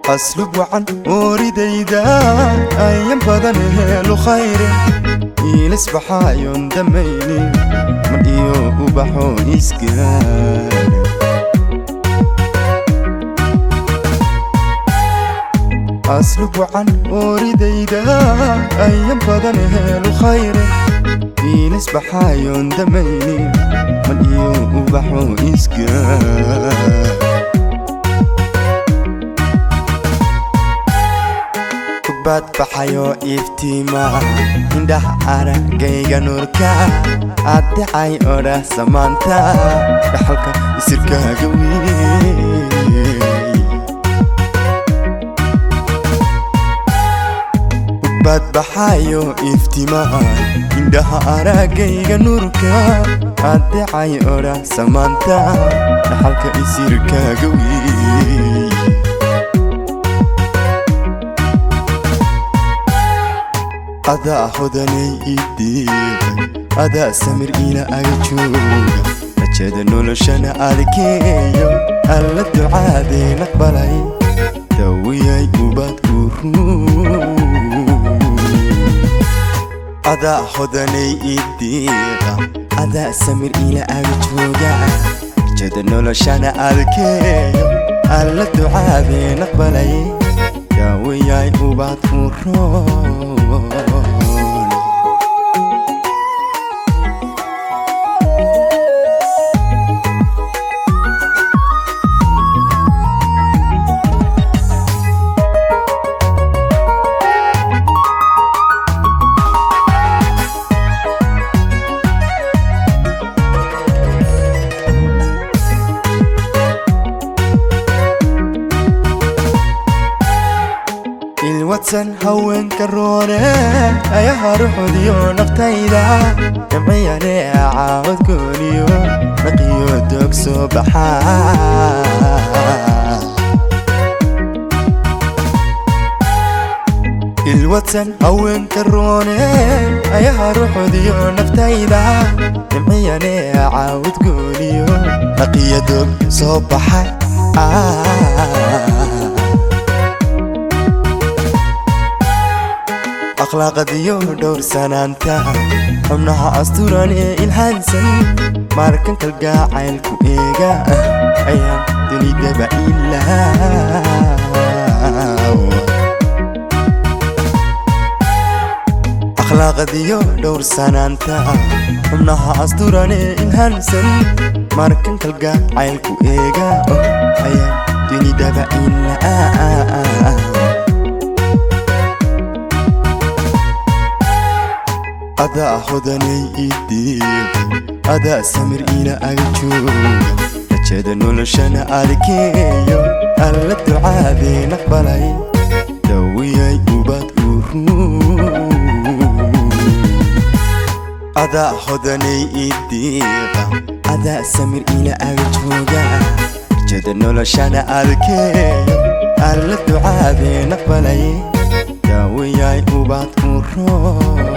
aslub wacan ooridayda ayan badan helu khayrin iilisbaxaayon damaynin mar iyo ubaxo isgaara aslub wacan ooridayda ayan badan helu khayrin iilisbaxaayon damaynin mar iyo ubaxo isgaara badbaxayo iftiima indhaha aragayga nuurka addacay odhah samaanta dhaxalka isirkaaga wey badbaxayo iftiima indhaha aragayga nuurka addacay odhah samaanta dhaxalka isirkaaga wey adaa hodanay idiiqay adaa samir ila aga jooga rajada noloshana adkeeyo alla ducaadeen aqbalay dawiyay ubad adaa hodanay idiiqa adaa samir ila aga jooga rajada noloshana adkeeyo alla ducaadeen aqbalay dawiyay ubad uroon ilwadsan haweenka roone ayaha ruxudiyo naftayda jamciyane caawad gooniyo naqiyo doog soo baxaa ilwadsan haweenka roone ayaha ruxudiyo naftayda jamciyane caawad gooniyo naqiyo doog soo baxa akhlaaqadiyo dhowrsanaanta xubnaha asturan ee ilhaansan markan kalgacaylku eega ayaan dunidaba ilaaw akhlaaqadiyo dhowrsanaanta xubnaha asturan ee ilhaansan markan kalgacaylku eega ayaan dunidaba ilaaw adaa hodanay idiiqay adaa samir ila aga jooga rajada noloshana adkeeyo alla ducaadeen aqbalay dawiyay ubad adaa hodanay idiiqa adaa samir ila aga jooga rajada noloshana adkeeyo alla ducaadeen aqbalay dawiyay ubad uroon